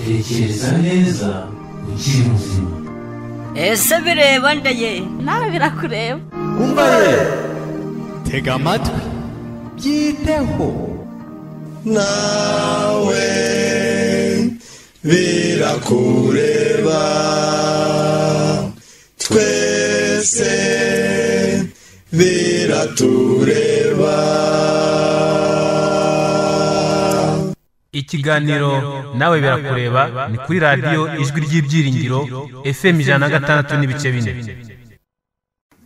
tekereza neza ukiri muzima ese bireba ndeye nawe birakureba umva ye tega amatwi byiteho nawe birakureba twese biratureba ikiganiro nawe birakureba ni kuri radiyo ijwi ry'ibyiringiro fm ijana na gatandatu n'ibice bine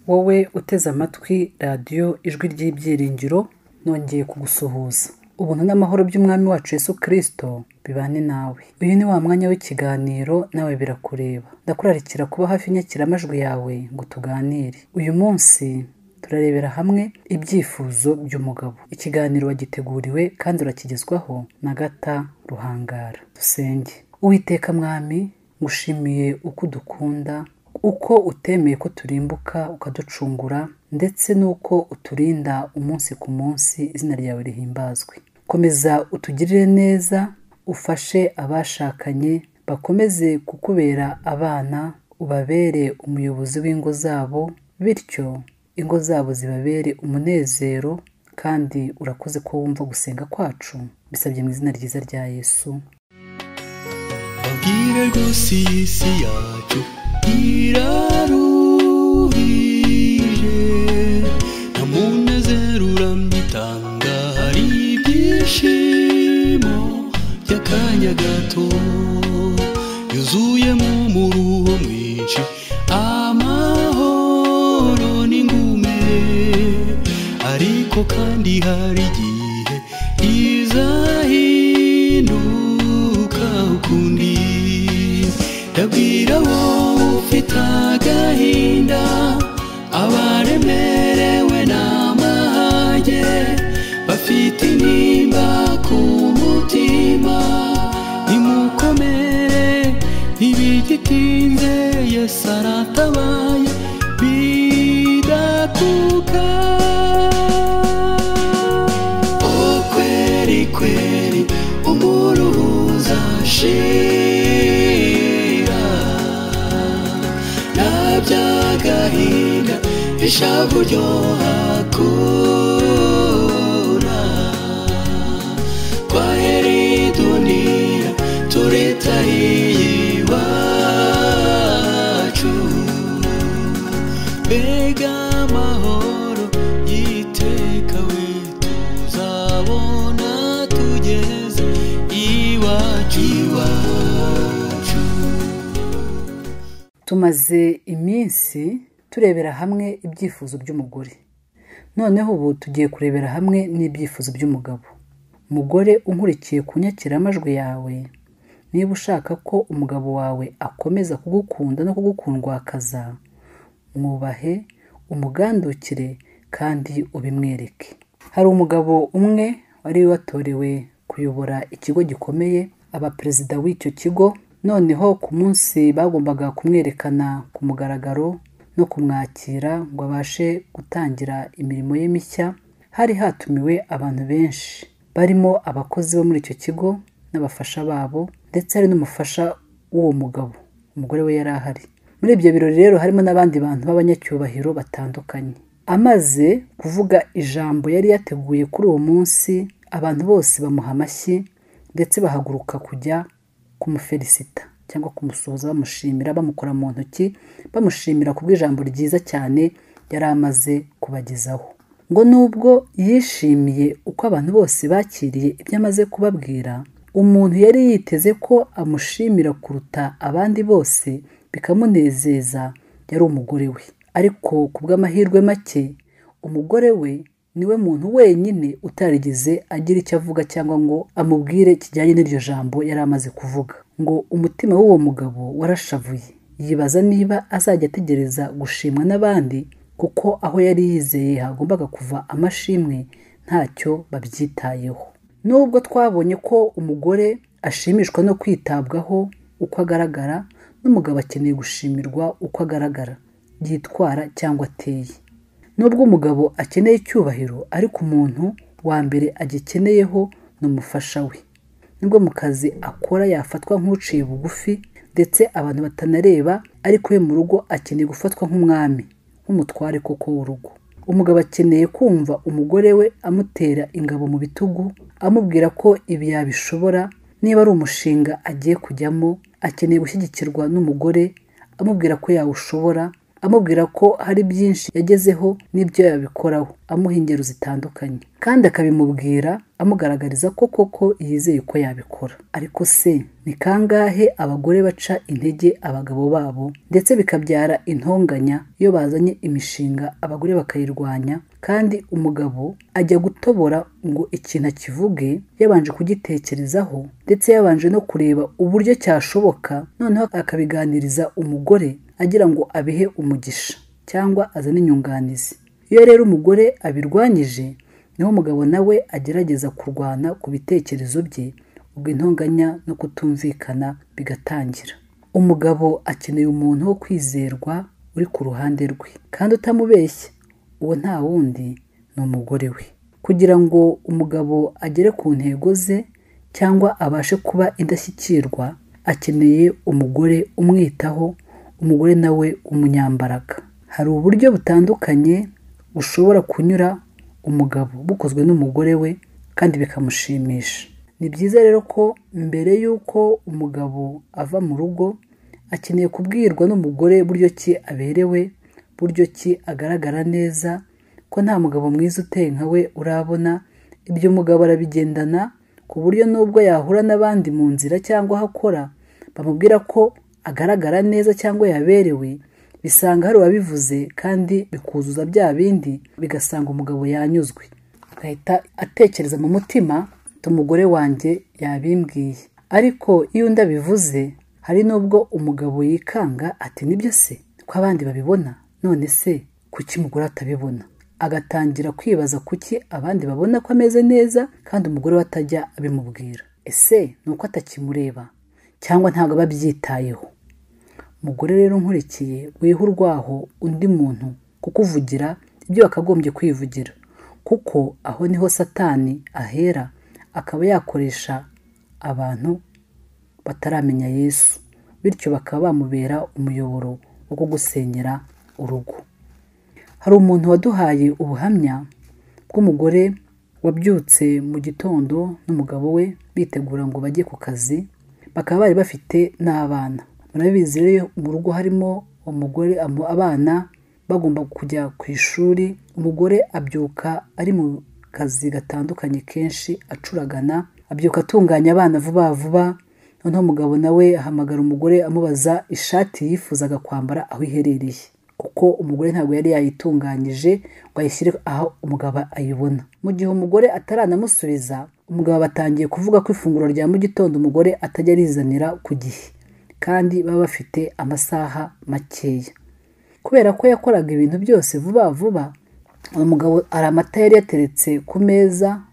wowe uteze amatwi radiyo ijwi ry'ibyiringiro nongeye kugusuhuza ubuntu n'amahoro by'umwami wacu yesu kirisito bibane nawe uyu ni wa mwanya w'ikiganiro nawe birakureba ndakurarikira kuba hafi inyakiramajwi yawe ngo tuganire uyu munsi turarebera hamwe ibyifuzo by'umugabo ikiganiro wagiteguriwe kandi urakigezwaho na gata ruhangara dusenge uwiteka mwami ngushimiye uko udukunda uko utemeye ko turimbuka ukaducungura ndetse n'uko uturinda umunsi ku munsi izina ryawe rihimbazwe komeza utugirire neza ufashe abashakanye bakomeze kukubera abana ubabere umuyobozi w'ingo zabo bityo ingo zabo zibabere umunezero kandi urakoze ko wumva gusenga kwacu bisabye mu izina ryiza rya yesu babwire rwose iyi si yacu iraruhije nta munezero urambye itanga hari ibyishimo by'akanya gato yuzuyemo umuruho mwinshi amahoro n'ingume ariko kandi hari igihe izahinduka ukundi ndabwira wowe ufite agahinda abaremerewe n'amahage bafite intimba ku mutima nimukomere ntibigitinze yesu aratabaye bidakuka o kweri kweri umuruhuza shira nta by'agahinda ishavu ryohakura kwa heri duniya turitahiye iwacu mbega amahoro y'iteka we tuzabona tugeze iwacu iwacu tumaze iminsi turebera hamwe ibyifuzo by'umugore noneho ubu tugiye kurebera hamwe n'ibyifuzo by'umugabo mugore unkurikiye ku nyakiramajwi yawe niba ushaka ko umugabo wawe akomeza kugukunda no kugukundwakaza mwubahe umugandukire kandi ubimwereke hari umugabo umwe wari watorewe kuyobora ikigo gikomeye aba perezida w'icyo kigo noneho ku munsi bagombaga kumwerekana ku mugaragaro no kumwakira ngo abashe gutangira imirimo ye mishya hari hatumiwe abantu benshi barimo abakozi bo muri icyo kigo n'abafasha babo ndetse hari n'umufasha w'uwo mugabo umugore we yari ahari muri ibyo birori rero harimo n'abandi bantu b'abanyacyubahiro batandukanye amaze kuvuga ijambo yari yateguye kuri uwo munsi abantu bose bamuha amashyi ndetse bahaguruka kujya kumufelisita cyangwa kumusuhuza bamushimira bamukora mu ntoki bamushimira kubw'ijambo ryiza cyane yari amaze kubagezaho ngo nubwo yishimiye uko abantu bose bakiriye ibyo amaze kubabwira umuntu yari yiteze ko amushimira kuruta abandi bose bikamunezeza yari umugore we ariko ku bw'amahirwe make umugore we niwe muntu wenyine utarigeze agira icyo avuga cyangwa ngo amubwire kijyanye n'iryo jambo yari amaze kuvuga ngo umutima w'uwo mugabo warashavuye yibaza niba azajya ategereza gushimwa n'abandi kuko aho yari yizeye hagombaga kuva amashimwe ntacyo babyitayeho nubwo twabonye ko umugore ashimishwa no kwitabwaho uko agaragara n'umugabo akeneye gushimirwa uko agaragara yitwara cyangwa ateye nubwo umugabo akeneye icyubahiro ariko umuntu wa mbere agikeneyeho ni umufasha we nibwo mu kazi akora yafatwa nk'uciye bugufi ndetse abantu batanareba ariko we mu rugo akeneye gufatwa nk'umwami nk'umutware koko w'urugo umugabo akeneye kumva umugore we amutera ingabo mu bitugu amubwira ko ibi yabishobora niba ari umushinga agiye kujyamo akeneye gushyigikirwa n'umugore amubwira ko yawushobora amubwira ko hari byinshi yagezeho n'ibyo yabikoraho amuha ingero zitandukanye kandi akabimubwira amugaragariza ko koko yizeye ko yabikora ariko se ni kangahe abagore baca intege abagabo babo ndetse bikabyara intonganya iyo bazanye imishinga abagore bakayirwanya kandi umugabo ajya gutobora ngo ikintu akivuge yabanje kugitekerezaho ndetse yabanje no kureba uburyo cyashoboka noneho akabiganiriza umugore agira ngo abihe umugisha cyangwa azane inyunganizi iyo rero umugore abirwanyije niho umugabo nawe agerageza kurwana ku bitekerezo bye ubwo intonganya no kutumvikana bigatangira umugabo akeneye umuntu wo kwizerwa uri ku ruhande rwe kandi utamubeshya uwo nta wundi ni umugore we kugira ngo umugabo agere ku ntego ze cyangwa abashe kuba indashyikirwa akeneye umugore umwitaho umugore nawe umunyambaraga hari uburyo butandukanye bushobora kunyura umugabo bukozwe n'umugore we kandi bikamushimisha ni byiza rero ko mbere y'uko umugabo ava mu rugo akeneye kubwirwa n'umugore buryo ki aberewe buryo ki agaragara neza ko nta mugabo mwiza uteye nka we urabona ibyo umugabo arabigendana ku buryo n'ubwo yahura n'abandi mu nzira cyangwa aho akora bamubwira ko agaragara neza cyangwa yaberewe bisanga hari uwabivuze kandi bikuzuza bya bindi bigasanga umugabo yanyuzwe agahita atekereza mu mutima umugore wanjye yabimbwiye ariko iyo undi abivuze hari n'ubwo umugabo yikanga ati nibyo se ko abandi babibona none se kuki umugore atabibona agatangira kwibaza kuki abandi babona ko ameze neza kandi umugore we atajya abimubwira ese ni uko atakimureba cyangwa ntabwo aba abyitayeho umugore rero nkurikiye wiha urwaho undi muntu kukuvugira ibyo wakagombye kwivugira kuko aho niho satani ahera akaba yakoresha abantu bataramenya yesu bityo bakaba bamubera umuyoboro wo kugusenyera urugo hari umuntu waduhaye ubuhamya bw'umugore wabyutse mu gitondo n'umugabo we bitegura ngo bajye ku kazi bakaba bari bafite n'abana murabizi rero mu rugo harimo umugore abana bagomba kujya ku ishuri umugore abyuka ari mu kazi gatandukanye kenshi acuragana abyuka atunganya abana vuba vuba noneho umugabo nawe ahamagara umugore amubaza ishati yifuzaga kwambara aho iherereye kuko umugore ntabwo yari yayitunganyije ngo ayishyire aho umugabo ayibona mu gihe umugore ataranamusubiza umugabo batangiye kuvuga ko ifunguro rya mu gitondo umugore atajya arizanira ku gihe kandi baba bafite amasaha makeya kubera ko yakoraga ibintu byose vuba vuba uyu mugabo hari amata yari yateretse ku meza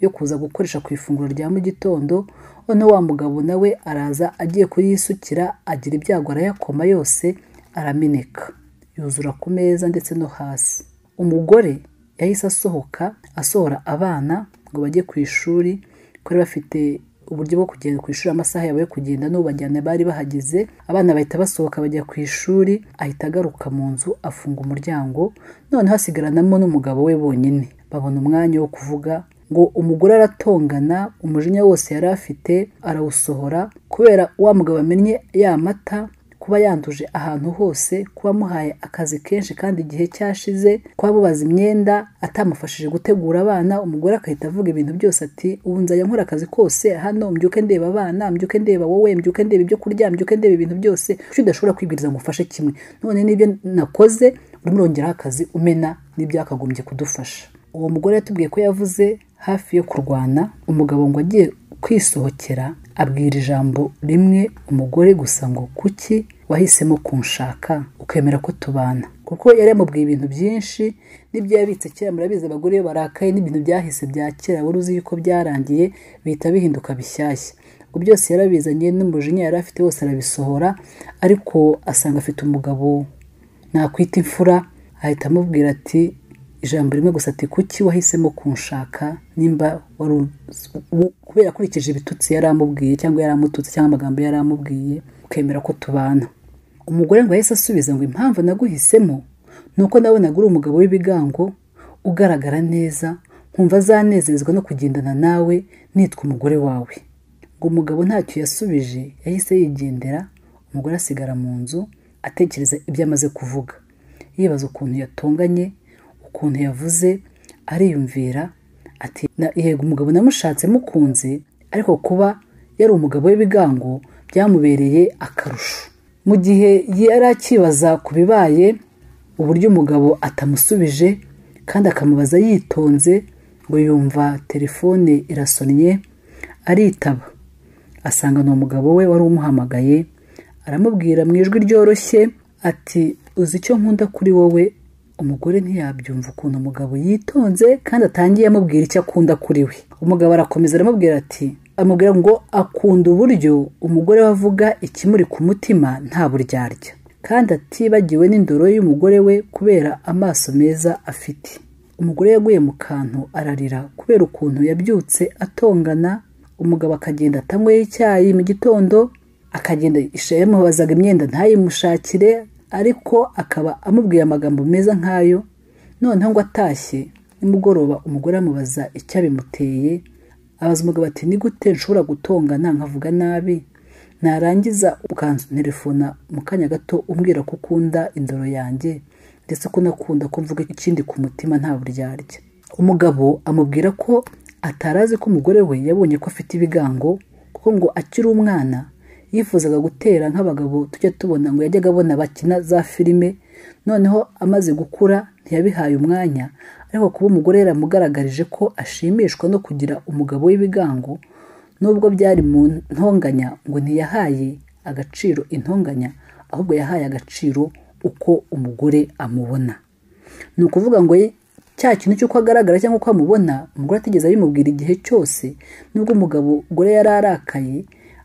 yo kuza gukoresha ku ifunguro rya mu gitondo noneho wa mugabo nawe araza agiye kuyisukira agira ibyago arayakoma yose arameneka yuzura ku meza ndetse no hasi umugore yahise asohoka asohora abana ngo bajye ku ishuri kuko bafite uburyo bwo kugenda ku ishuri amasaha yabo yo kugenda n'ubajyana bari bahageze abana bahita basohoka bajya ku ishuri ahita agaruka mu nzu afunga umuryango noneho hasigaranamo n'umugabo we bonyine babona umwanya wo kuvuga ngo umugore aratongana umujinya wose yari afite arawusohora kubera wa mugabo amennye ya mata kuba yanduje ahantu hose kuba amuhaye akazi kenshi kandi igihe cyashize kuba amubaza imyenda atamufashije gutegura abana umugore agahita avuga ibintu byose ati ubu nzajya nkora akazi kose hano mbyuke ndeba abana mbyuke ndeba wowe mbyuke ndeba ibyo kurya mbyuke ndeba ibintu byose kuko udashobora kwibwiriza ngo ufashe kimwe none n'ibyo nakoze urimo urongeraho akazi umena n'ibyakagombye kudufasha uwo mugore yatubwiye ko yavuze hafi yo kurwana umugabo ngo agiye kwisohokera abwira ijambo rimwe umugore gusa ngo kuki wahisemo kunshaka ukemera ko tubana kuko yari yamubwiye ibintu byinshi n'ibyo yabitse kera murabizi abagore iyo barakaye n'ibintu byahise bya kera wari uzi yuko byarangiye bihita bihinduka bishyashya ubwo byose yarabizanye n'umujinya yari afite wose arabisohora ariko asanga afite umugabo nakwita imfura ahita amubwira ati ijambo rimwe gusa ati kuki wahisemo kunshaka nimba wari uzi- u- kubera akurikije ibitutsi yari amubwiye cyangwa yari amututse cyangwa amagambo yari amubwiye ukemera ko tubana umugore ngo yahise asubiza ngo impamvu naguhisemo ni uko nabonaga uri umugabo w'ibigango ugaragara neza nkumva azanezezwa no kugendana nawe nitwa umugore wawe ngo umugabo ntacyo yasubije yahise yigendera umugore asigara mu nzu atekereza ibyo amaze kuvuga yibaza ukuntu yatonganye ukuntu yavuze ariyumvira ati "Na- yego umugabo namushatse mukunze ariko kuba yari umugabo w'ibigango byamubereye akarusho mu gihe yari akibaza ku bibaye uburyo umugabo atamusubije kandi akamubaza yitonze ngo yumva telefone irasonnye aritaba asanga ni umugabo we wari umuhamagaye aramubwira mu ijwi ryoroshye ati uzi icyo nkunda kuri wowe umugore ntiyabyumva ukuntu umugabo yitonze kandi atangiye amubwira icyo akunda kuri we umugabo arakomeza aramubwira ati amubwira ngo akunda uburyo umugore we avuga ikimuri ku mutima nta buryarya kandi atibagiwe n'indoro y'umugore we kubera amaso meza afite umugore yaguye mu kantu ararira kubera ukuntu yabyutse atongana umugabo akagenda atanyweye icyayi mu gitondo akagenda ishusho yamubazaga imyenda ntayimushakire ariko akaba amubwiye amagambo meza nk'ayo noneho ngo atashye nimugoroba umugore amubaza icyo abimuteye abaza umugabo ati ni gute nshobora gutongana nkavuga nabi narangiza ukanterefona mu kanya gato umbwira ko ukunda indoro yanjye ndetse ko unakunda ko mvuga ikindi ku mutima nta buryarya umugabo amubwira ko atarazi ko umugore we yabonye ko afite ibigango kuko ngo akiri umwana yifuzaga gutera nk'abagabo tujya tubona ngo yajyaga abona bakina za filime noneho amaze gukura ntiyabihaye umwanya ariko kuba umugore yaramugaragarije ko ashimishwa no kugira umugabo w'ibigango nubwo byari mu ntonganya ngo ntiyahaye agaciro intonganya ahubwo yahaye agaciro uko umugore amubona ni ukuvuga ngo ye- cya kintu cy'uko agaragara cyangwa uko amubona umugore atigeze abimubwira igihe cyose nubwo umugabo gore yari arakaye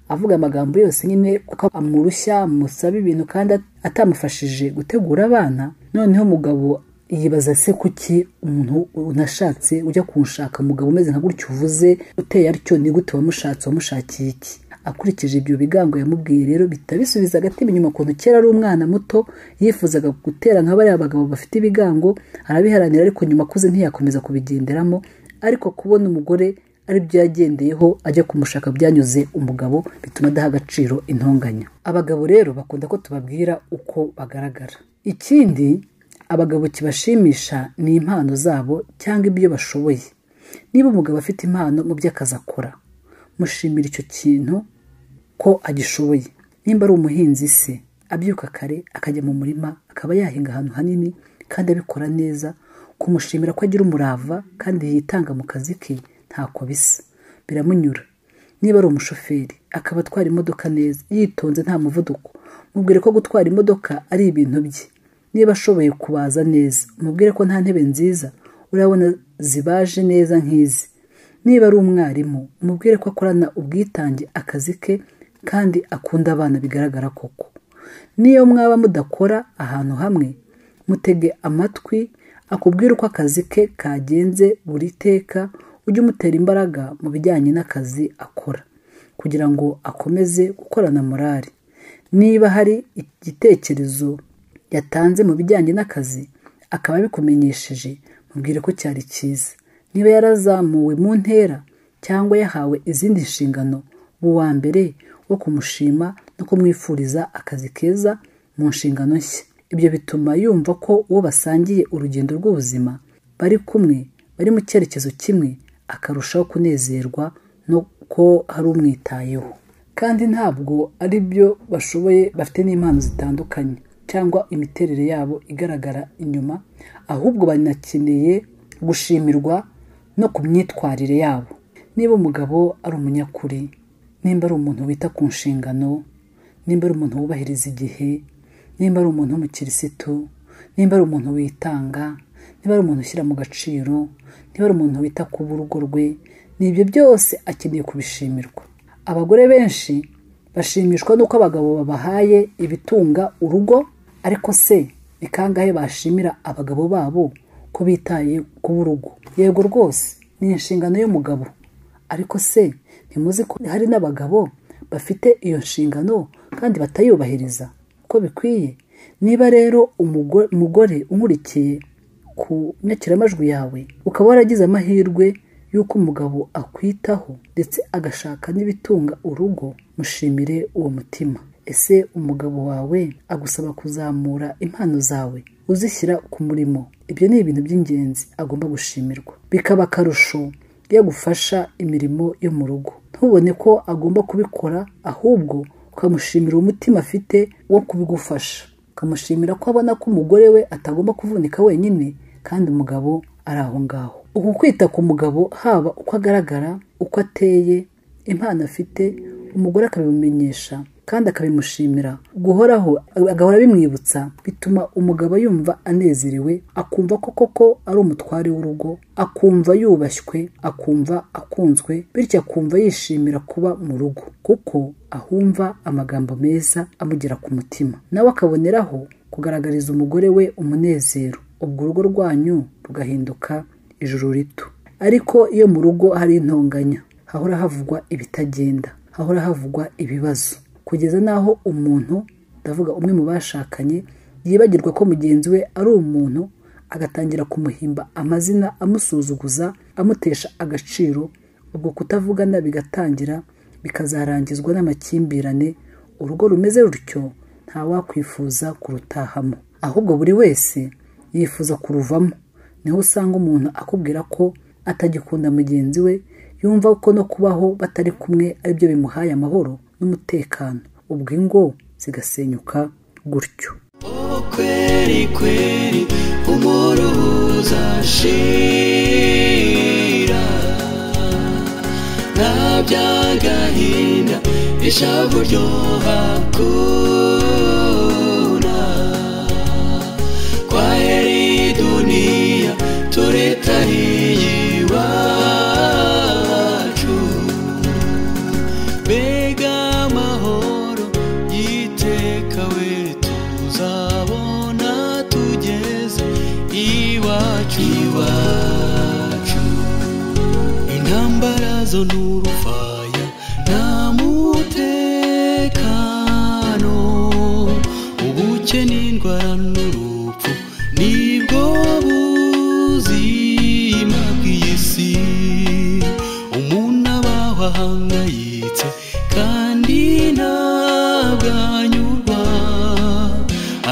avuga amagambo yose nyine kuko amurushya amusaba ibintu kandi at- atamufashije gutegura abana noneho umugabo yibaza se kuki umuntu unashatse ujya kunshaka umugabo umeze nka gutyo uvuze uteye atyo ni gute wamushatse wamushakiye iki akurikije ibyo bigango yamubwiye rero bihita bisubiza agatima inyuma ukuntu kera ari umwana muto yifuzaga gutera nka bariya bagabo bafite ibigango arabiharanira ariko nyuma akuze ntiyakomeza kubigenderamo ariko kubona umugore ari byo yagendeyeho ajya kumushaka byanyuze umugabo bituma adaha agaciro intonganya abagabo rero bakunda ko tubabwira uko bagaragara ikindi abagabo kibashimisha ni impano zabo cyangwa ibyo bashoboye niba umugabo afite impano mu byo akazi akora mushimira icyo kintu ko agishoboye nimba ari umuhinzi se abyuka kare akajya mu murima akaba yahinga ahantu hanini kandi abikora neza kumushimira ko agira umurava kandi yitanga mu kazi ke ntako bisa biramunyura niba ari umushoferi akaba atwara imodoka neza yitonze nta muvuduko mubwire ko gutwara imodoka ari ibintu bye niba ashoboye kubaza neza umubwire ko nta ntebe nziza urabona zibaje neza nk'izi niba ari umwarimu umubwire ko akorana ubwitange akazi ke kandi akunda abana bigaragara koko niyo mwaba mudakora ahantu hamwe mutege amatwi akubwire uko akazi ke kagenze buri teka ujye umutera imbaraga mu bijyanye n'akazi akora kugira ngo akomeze gukorana morali niba hari igitekerezo yatanze mu bijyanye n'akazi akaba abikumenyesheje mubwire ko cyari cyiza niba yarazamuwe mu ntera cyangwa yahawe izindi nshingano uba uwa mbere wo kumushima no kumwifuriza akazi keza mu nshingano nshya ibyo bituma yumva ko uwo basangiye urugendo rw'ubuzima bari kumwe bari mu cyerekezo kimwe akarushaho kunezerwa no ko hari umwitayeho kandi ntabwo ari byo bashoboye bafite n'impano zitandukanye cyangwa imiterere yabo igaragara inyuma ahubwo banakeneye gushimirwa no ku myitwarire yabo niba umugabo ari umunyakuri nimba ari umuntu wita ku nshingano nimba ari umuntu wubahiriza igihe nimba ari umuntu w'umukirisitu nimba ari umuntu witanga niba ari umuntu ushyira mu gaciro niba ari umuntu wita ku b'urugo rwe ni ibyo byose akeneye kubishimirwa abagore benshi bashimishwa n'uko abagabo babahaye ibitunga urugo ariko se ni kangahe bashimira abagabo babo ko bitaye ku b'urugo yego rwose ni inshingano y'umugabo ariko se ntimuzi ko hari n'abagabo bafite iyo nshingano kandi batayubahiriza uko bikwiye niba rero umugo- umugore unkurikiye ku nyakiramajwi yawe ukaba waragize amahirwe y'uko umugabo akwitaho ndetse agashaka n'ibitunga urugo mushimire uwo mutima ese umugabo wawe agusaba kuzamura impano zawe uzishyira ku murimo ibyo ni ibintu by'ingenzi agomba gushimirwa bikaba akarusho iyo agufasha imirimo yo mu rugo ntubone ko agomba kubikora ahubwo ukamushimira umutima afite wo kubigufasha ukamushimira ko abona ko umugore we atagomba kuvunika wenyine kandi umugabo ari aho ngaho uku kwita ku mugabo haba uko agaragara uko ateye impano afite umugore akabimumenyesha kandi akabimushimira guhoraho agahora bimwibutsa bituma umugabo yumva anezerewe akumva ko koko ari umutware w'urugo akumva yubashywe akumva akunzwe bityo akumva yishimira kuba mu rugo kuko ahumva amagambo meza amugera ku mutima nawe akaboneraho kugaragariza umugore we umunezero ubwo urugo rwanyu rugahinduka ijuru rito ariko iyo mu rugo hari intonganya hahora havugwa ibitagenda hahora havugwa ibibazo kugeza n'aho umuntu ndavuga umwe mu bashakanye yibagirwa ko mugenzi we ari umuntu agatangira kumuhimba amazina amusuzuguza amutesha agaciro ubwo kutavugana bigatangira bikazarangizwa n'amakimbirane urugo rumeze rutyo ntawakwifuza kurutahamo ahubwo buri wese yifuza kuruvamo niho usanga umuntu akubwira ko atagikunda mugenzi we yumva ko no kubaho batari kumwe aribyo bimuhaye amahoro n'umutekano ubwo ingo zigasenyuka gutyo Oh kweli kweli umuruhuza shira nta by'agahinda ishavu ryoha kuna kwa heri duniya turitahiye iwacu mbega amahoro y'iteka we tuzabona tugeze iwacu iwacu intambara zo n'urufaya nta mutekano ubukene indwara n'urupfu nibwo buzima bw'iyi si umuntu abaho ahangayitse kandi ntabwanyurwa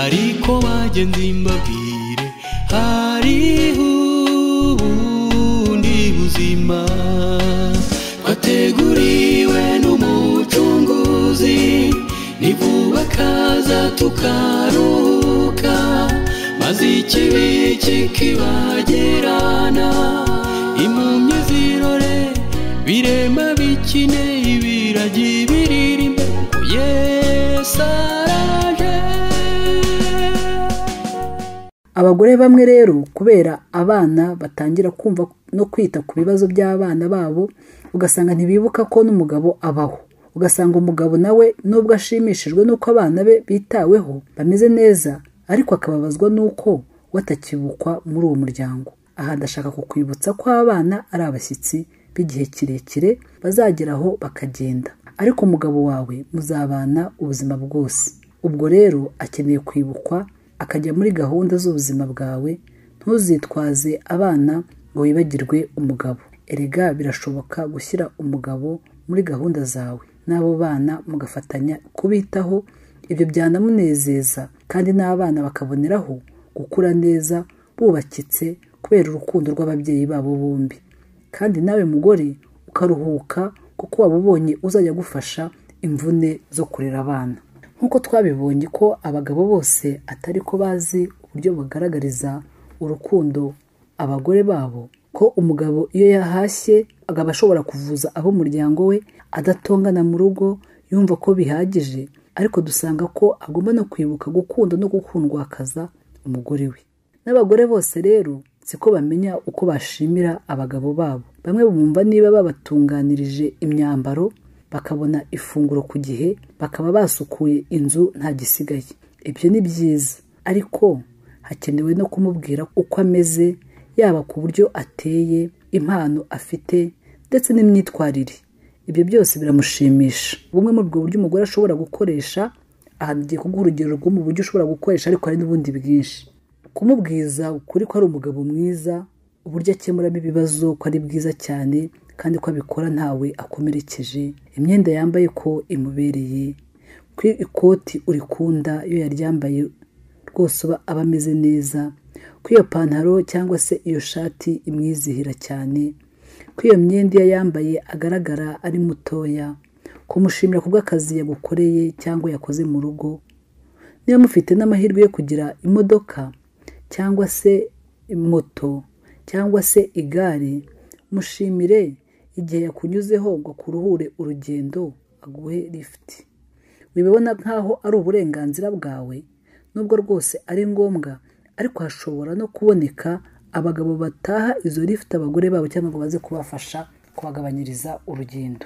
ariko bagenzi mbabwire hariho ubundi buzima twateguriwe n'umucunguzi ni vuba akaza tukaruhuka maze ikibi kikibagirana impumyi zirore birema bikine ibiragi biririmbe yesu araje abagore bamwe rero kubera abana batangira kumva no kwita ku bibazo by'abana babo ugasanga ntibibuka ko n'umugabo abaho ugasanga umugabo nawe nubwo ashimishijwe n'uko abana be bitaweho bameze neza ariko akababazwa n'uko we atakibukwa muri uwo muryango aha ndashaka kukwibutsa ko abana ari abashyitsi b'igihe kirekire bazageraho bakagenda ariko umugabo wawe muzabana ubuzima bwose ubwo rero akeneye kwibukwa akajya muri gahunda z'ubuzima bwawe ntuzitwaze abana ngo wibagirwe umugabo erega birashoboka gushyira umugabo muri gahunda zawe n'abo bana mugafatanya kubitaho ibyo byanamunezeza kandi n'abana bakaboneraho gukura neza bubakitse kubera urukundo rw'ababyeyi babo bombi kandi nawe mugore ukaruhuka kuko waba ubonye uzajya agufasha imvune zo kurera abana nk'uko twabibonye ko abagabo bose atari ko bazi uburyo bagaragariza urukundo abagore babo ko umugabo iyo yahashye agaba ashobora kuvuza abo umuryango we adatongana mu rugo yumva ko bihagije ariko dusanga ko agomba no kwibuka gukunda no gukundwakaza umugore we n'abagore bose rero siko bamenya uko bashimira abagabo babo bamwe bumva niba babatunganirije imyambaro bakabona ifunguro ku gihe bakaba basukuye inzu nta gisigaye ibyo ni byiza ariko hakenewe no kumubwira uko ameze yaba ku buryo ateye impano afite ndetse n'imyitwarire ibyo byose biramushimisha bumwe muri ubwo buryo umugore ashobora gukoresha aha tugiye kuguha urugero rwo mu buryo ushobora gukoresha ariko hari n'ubundi bwinshi kumubwiza ukuri ko ari umugabo mwiza uburyo akemuramo ibibazo ko ari bwiza cyane kandi ko abikora ntawe akomerekeje imyenda yambaye ko imubereye ko ikoti urikunda iyo yaryambaye rwose uba aba ameze neza ko iyo pantaro cyangwa se iyo shati imwizihira cyane ko iyo myenda iyo yambaye agaragara ari mutoya kumushimira ku bw'akazi yagukoreye cyangwa yakoze mu rugo niba mufite n'amahirwe yo kugira imodoka cyangwa se moto cyangwa se igare mushimire igihe yakunyuzeho ngo akuruhure urugendo aguhe lifuti wibibona nk'aho ari uburenganzira bwawe nubwo rwose ari ngombwa ariko hashobora no kuboneka abagabo bataha izo lifuti abagore babo cyangwa ngo baze kubafasha kubagabanyiriza urugendo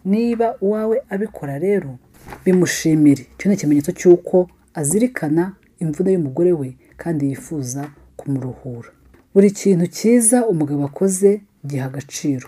niba uwawe abikora rero bimushimire icyo ni ikimenyetso cy'uko azirikana imvune y'umugore we kandi yifuza kumuruhura buri kintu cyiza umugabo akoze giha agaciro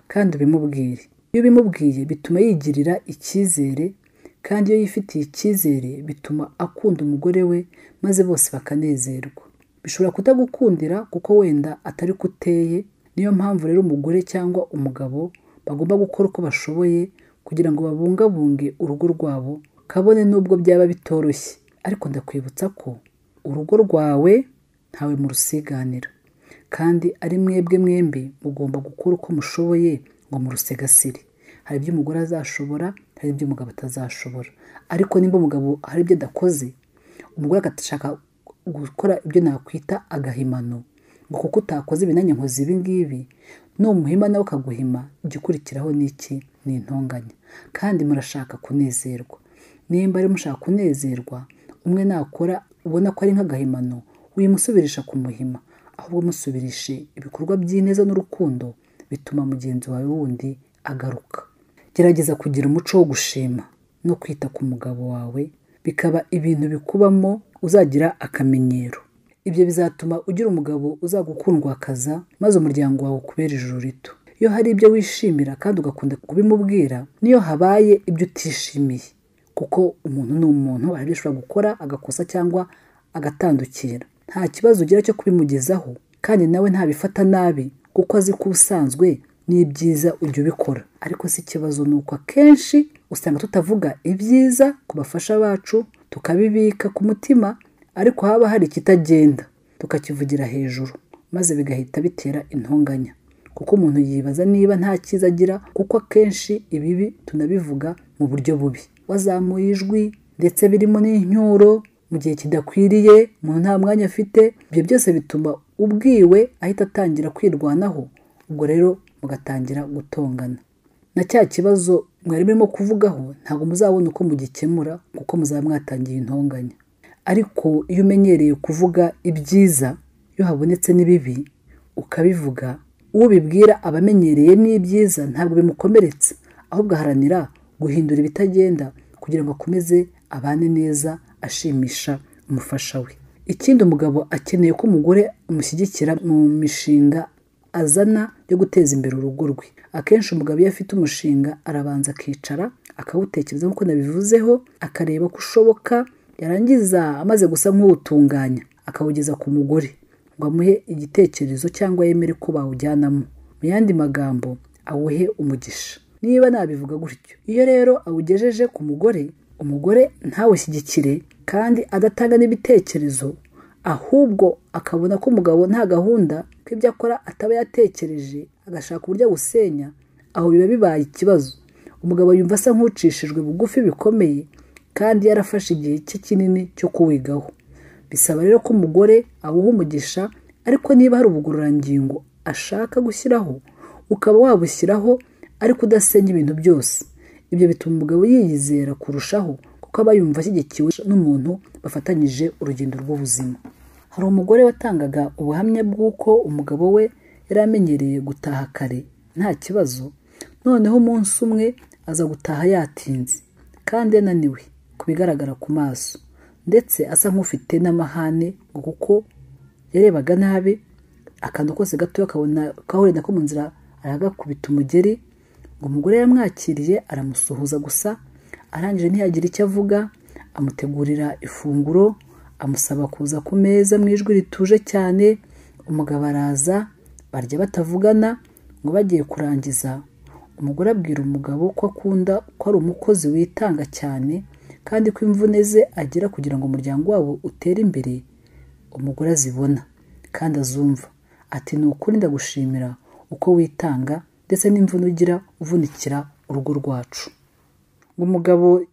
kandi ubimubwire iyo ubimubwiye bituma yigirira icyizere kandi iyo yifitiye icyizere bituma akunda umugore we maze bose bakanezerwa bishobora kutagukundira kuko wenda atari ko uteye niyo mpamvu rero umugore cyangwa umugabo bagomba gukora uko bashoboye kugira ngo babungabunge urugo rwabo kabone n'ubwo byaba bitoroshye ariko ndakwibutsa ko urugo rwawe ntawe murusiganira kandi ari mwebwe mwembi mugomba gukora uko mushoboye ngo murusegasire hari ibyo umugore azashobora hari ibyo umugabo atazashobora ariko nimba umugabo hari ibyo adakoze umugore agashaka gukora ibyo nakwita agahimano ngo kuko utakoze ibinanya nkoze ibi ngibi numuhima nawe ukaguhima igikurikiraho ni iki ni intonganya kandi murashaka kunezerwa nimba ari mushaka kunezerwa umwe nakora ubona ko ari nk'agahimano wimusubirisha ku muhima ahubwo musubirishe ibikorwa by'ineza n'urukundo bituma mugenzi wawe wundi agaruka gerageza kugira umuco wo gushima no kwita ku mugabo wawe bikaba ibintu bikubamo uzagira akamenyero ibyo bizatuma ugira umugabo uzagukundwakaza maze umuryango wawe ukubera ijuru rito iyo hari ibyo wishimira kandi ugakunda kubimubwira niyo habaye ibyo utishimiye kuko umuntu ni umuntu hari ibyo ashobora gukora agakosa cyangwa agatandukira nta kibazo ugira cyo kubimugezaho kandi nawe ntabifata nabi kuko azi ko ubusanzwe n'ibyiza ujya ubikora ariko si ikibazo ni uko akenshi usanga tutavuga ibyiza ku bafasha bacu tukabibika ku mutima ariko haba hari ikitagenda tukakivugira hejuru maze bigahita bitera intonganya kuko umuntu yibaza niba nta cyiza agira kuko akenshi ibibi tunabivuga mu buryo bubi wazamuye ijwi ndetse birimo n'incyuro mu gihe kidakwiriye umuntu nta mwanya afite ibyo byose bituma ubwiwe ahita atangira kwirwanaho ubwo rero mugatangira gutongana na cya kibazo mwari murimo kuvugaho ntabwo muzabona uko mugikemura kuko muzaba mwatangiye intonganya ariko iyo umenyereye kuvuga ibyiza iyo habonetse n'ibibi ukabivuga uwo bibwira abamenyereye n'ibyiza ntabwo bimukomeretse ahubwo aharanira guhindura ibitagenda kugira ngo akomeze abane neza ashimisha umufasha we ikindi umugabo akeneye ko umugore amushyigikira mu mishinga azana yo guteza imbere urugo rwe akenshi umugabo iyo afite umushinga arabanza akicara akawutekereza nk'uko nabivuzeho akareba ko ushoboka yarangiza amaze gusa nk'uwutunganya akawugeza ku mugore ngo amuhe igitekerezo cyangwa yemere ko bawujyanamo mu yandi magambo awuhe umugisha niba nabivuga gutyo iyo rero awugejeje ku mugore umugore ntawushyigikire kandi adatanga n'ibitekerezo ahubwo akabona ko umugabo nta gahunda ko ibyo akora ataba yatekereje agashaka uburyo awusenya aho biba bibaye ikibazo umugabo yumva asa nk'ucishijwe bugufi bikomeye kandi yarafashe igihe cye kinini cyo kuwigaho bisaba rero ko umugore awuha umugisha ariko niba hari ubugororangingo ashaka gushyiraho ukaba wabushyiraho ariko udasenya ibintu byose ibyo bituma umugabo yiyizera kurushaho kuko aba yumva ashyigikiwe n'umuntu bafatanyije urugendo rw'ubuzima hari umugore watangaga ubuhamya bw'uko umugabo we yari amenyereye gutaha kare nta kibazo noneho umunsi umwe aza gutaha yatinze kandi ananiwe ku bigaragara ku maso ndetse asa nk'ufite n'amahane ngo kuko yarebaga nabi akantu kose gatoya akabona kahurira nako mu nzira aragakubita umugeri ngo umugore yamwakiriye aramusuhuza gusa arangije ntiyagira icyo avuga amutegurira ifunguro amusaba kuza ku meza mu ijwi rituje cyane umugabo araza barya batavugana ngo bagiye kurangiza umugore abwira umugabo ko akunda ko ari umukozi witanga cyane kandi ko imvune ze agira kugira ngo umuryango wabo utere imbere umugore azibona kandi azumva ati ni ukuri ndagushimira uko witanga ndetse n'imvune ugira uvunikira urugo rwacu ngo umugabo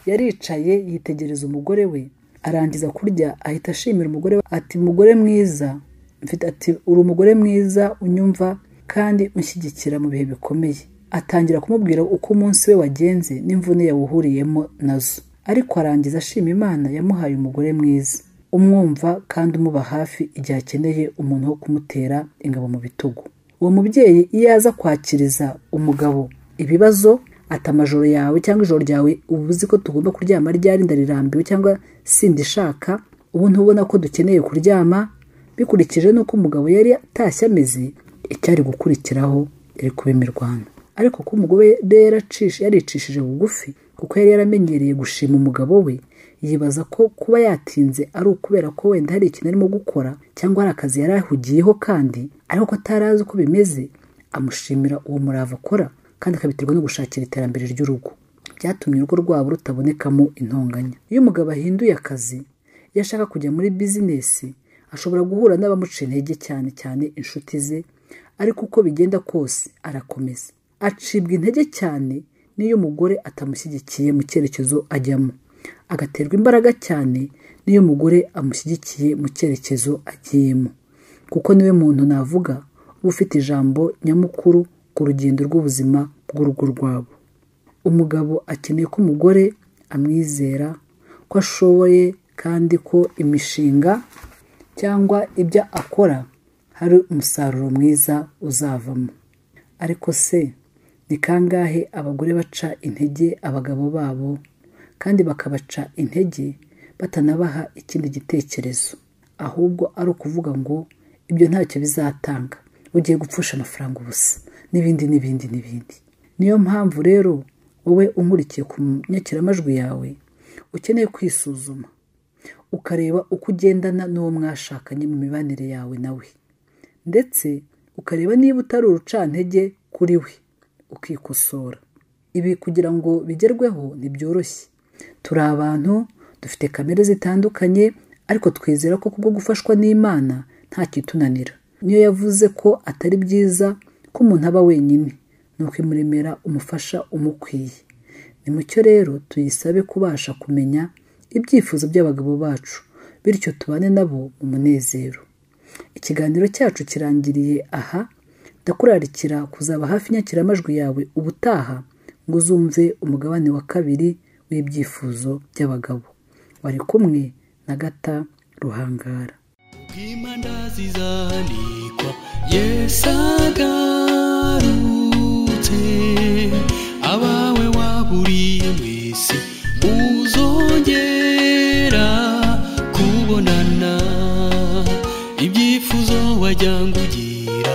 yaricaye yitegereza umugore we arangiza kurya ahita ashimira umugore we ati mugore mwiza mfite ati uri umugore mwiza unyumva kandi unshyigikira mu bihe bikomeye atangira kumubwira uko umunsi we wagenze n'imvune yawuhuriyemo nazo ariko arangiza ashima imana yamuhaye umugore mwiza umwumva kandi umuba hafi igihe akeneye umuntu wo kumutera ingabo mu bitugu uwo mubyeyi iyo aza kwakiriza umugabo ibibazo ati amajoro yawe cyangwa ijoro ryawe uba uzi ko tugomba kuryama ryari ndarirambiwe cyangwa sindishaka ubu ntubona ko dukeneye kuryama bikurikije n'uko umugabo yari atashye ameze icyari gukurikiraho yari kuba imirwano ariko ko umugore yaracishe yaricishije bugufi kuko yari yaramenyereye gushima umugabo we yibaza ko kuba yatinze ari ukubera ko wenda hari ikintu arimo gukora cyangwa hari akazi yari ahugiyeho kandi ariko ko atari azi uko bimeze amushimira uwo murava akora kandi akabiterwa no gushakira iterambere ry'urugo byatumye urugo rwabo rutabonekamo intonganya iyo umugabo ahinduye akazi iyo ashaka kujya muri bizinesi ashobora guhura n'abamuca intege cyane cyane inshuti ze ariko uko bigenda kose arakomeza acibwa intege cyane n'iyo umugore atamushyigikiye mu cyerekezo ajyamo agaterwa imbaraga cyane n'iyo umugore amushyigikiye mu cyerekezo agiyemo kuko niwe muntu navuga uba ufite ijambo nyamukuru ku rugendo rw'ubuzima bw'urugo rwabo umugabo akeneye ko umugore amwizera ko ashoboye kandi ko imishinga cyangwa ibyo akora hari umusaruro mwiza uzavamo ariko se ni kangahe abagore baca intege abagabo babo kandi bakabaca intege batanabaha ikindi gitekerezo ahubwo ari ukuvuga ngo ibyo ntacyo bizatanga ugiye gupfusha amafaranga ubusa n'ibindi n'ibindi n'ibindi niyo mpamvu rero wowe unkurikiye ku nyakiramajwi yawe ukeneye kwisuzuma ukareba uko ugendana n'uwo mwashakanye mu mibanire yawe nawe ndetse ukareba niba utari urucantege kuri we ukikosora ibi kugira ngo bigerweho ntibyoroshye turi abantu dufite kamere zitandukanye ariko twizera ko kubwo gufashwa n'imana nta kitunanira niyo yavuze ko atari byiza ko umuntu aba wenyine ni ukwimuremera umufasha umukwiye ni mucyo rero tuyisabe kubasha kumenya ibyifuzo by'abagabo bacu bityo tubane nabo mu munezero ikiganiro cyacu kirangiriye aha ndakurarikira kuzaba hafi inyakiramajwi yawe ubutaha ngo uzumve umugabane wa kabiri w'ibyifuzo by'abagabo wari kumwe na gata ruhangara bw'imandazi zanikwa yesu agarutse abawe waburiye mwese muzongera kubonana ibyifuzo wajyanga ugira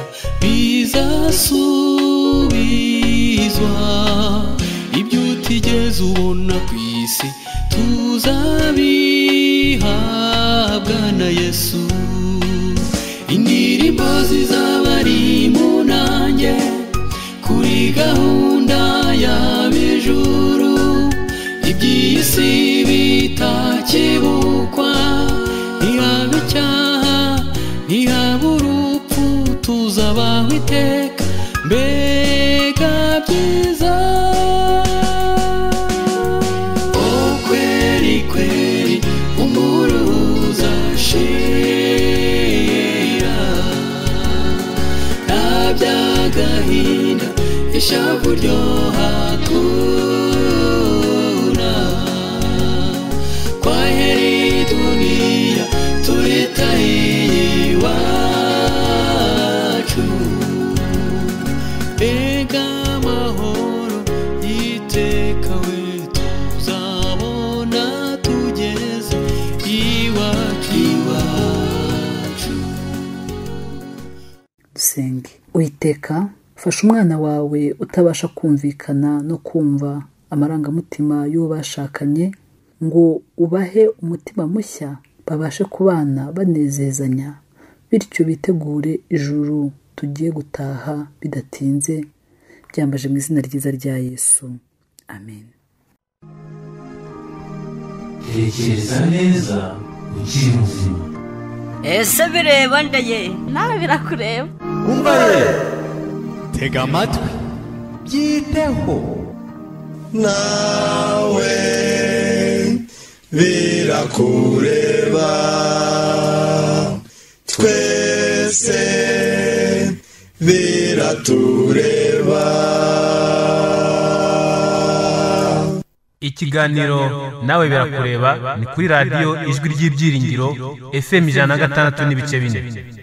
bizasubizwa ibyo utigeze ubona ku isi tuzabihabwa na yesu indirimbo zizaba ari mu nanjye kuri gahunda y'ab'ijuru iby'iyi si bitakibukwa ntihabe icyaha ntihabe urupfu tuzabaho iteka mbega byiza o kweri kweri umuruza shira nta by'agahinda ishavu ryo hatuna guseka fasha umwana wawe utabasha kumvikana no kumva amarangamutima y'ubashakanye ngo ubahe umutima mushya babashe kubana banezezanya bityo bitegure ijuru tugiye gutaha bidatinze byambaje mu izina ryiza rya yesu amen tekereza neza ukiri muzima ese bireba nda ye nawe birakureba tega amatwi byiteho nawe birakureba twese biratureba ikiganiro nawe birakureba ni kuri radiyo ijwi ry'ibyiringiro fm ijana na gatandatu n'ibice bine